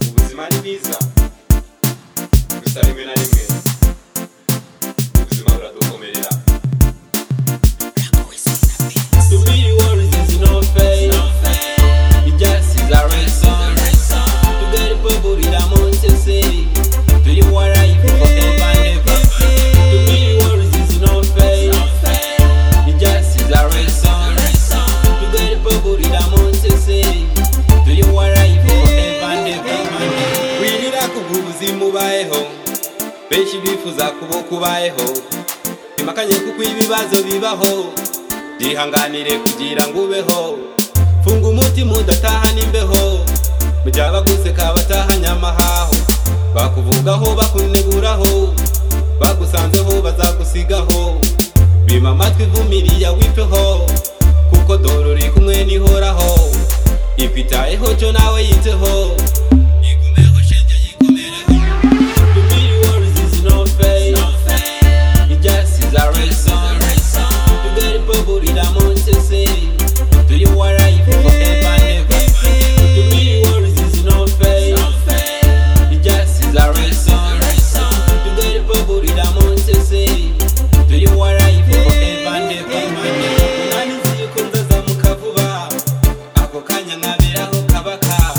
ubuzima ni bwiza gusa rimwe na rimwe ubuzima buradukomerera To be the world is no fair. Injustice are ransom. To get the people with a mountain say. To the war I forever and ever. To be the world is no fair. Injustice are ransom. To get the people with a mountain say. To the war I forever and ever and ever. Wirira kugira ubuzima ubayeho benshi bifuza kuba kubayeho imakanye kuko ibibazo bibaho byihanganire kugira ngo ubeho funga umutima udatahana imbeho mu gihe abaguseka batahanye amahaho bakuvugaho bakuneguraho bagusanzeho bazagusigaho bima amatwi vumiriya witeho kuko dore uri kumwe n'ihoraho ikwitayeho cyo nawe yiteho yigumeho shenge yigumereho The real world is no fair. It just is a ransom. To get the people in the mountain city. Do you want life forever and ever? The real world is no fair. It just is a ransom. To get the people in the mountain city. Do you want life forever and ever? Munani zikunze zamuka vuba ako kanya nkaberaho kabaka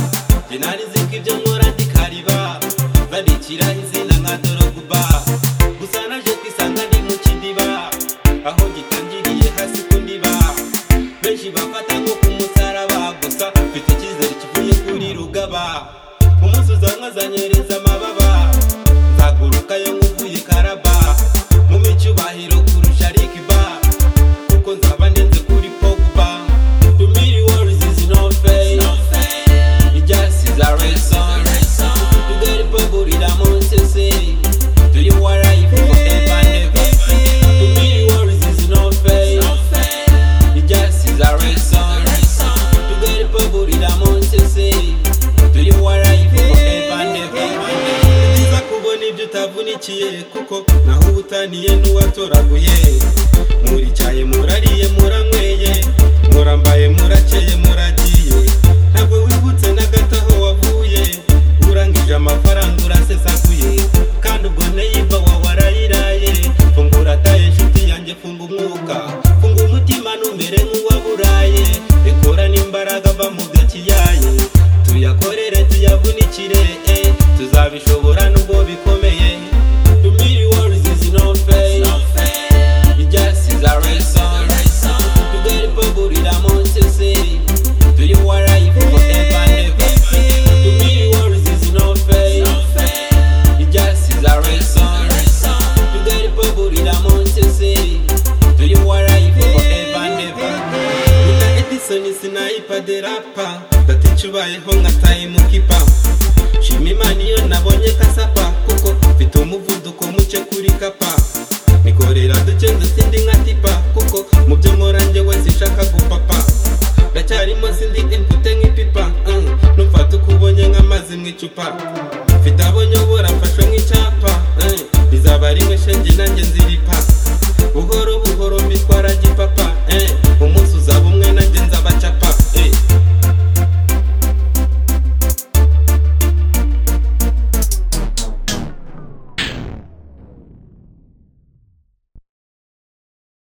njye nari nzi ko ibyo nkora ndikariba bandikira izina nka doroguba gusa naje kwisanga ndi mu kidiba aho gitangiriye hasi ku ndiba benshi bafata nko ku musaraba gusa mfite icyizere kivuye kuri rugaba umunsi uzanwa azanyereza amababa nzaguruka yo nguvuye karaba mume icyubahiro kurusha rikiba kuko nzaba ndenze kuri pogba to me the world is no fair it just is a ransom to get the people in the mountain city to you are right forever and ever to me the world is no fair it just is a ransom to get the people in the mountain city to you are right forever and ever Ni byiza kubona ibyo utavunikiye kuko naho ubutaniye n'uwatoraguye muricaye murariye muranyweye murambaye murakeye muragiye ntabwo wibutse na gato aho wavuye urangije amafaranga urasesaguye kandi ubwo nteyimba wawe arayiraye fungura ataye inshuti yanjye funga umwuka funga umutima numere nk'uwaburaye rekora n'imbaraga va mu gakiyaye tuyakorere tuyavunikire eh, tuzabishobora nubwo bikomeye To me the world is no fair. It just is a ransom. To get the people in the mountain city. Do you want life forever and ever? To me the world is no fair. It just is a ransom. To get the people in the mountain city. Do you want life forever and ever? Nita Edison is an iPad rapper. That teacher by home at time kipa.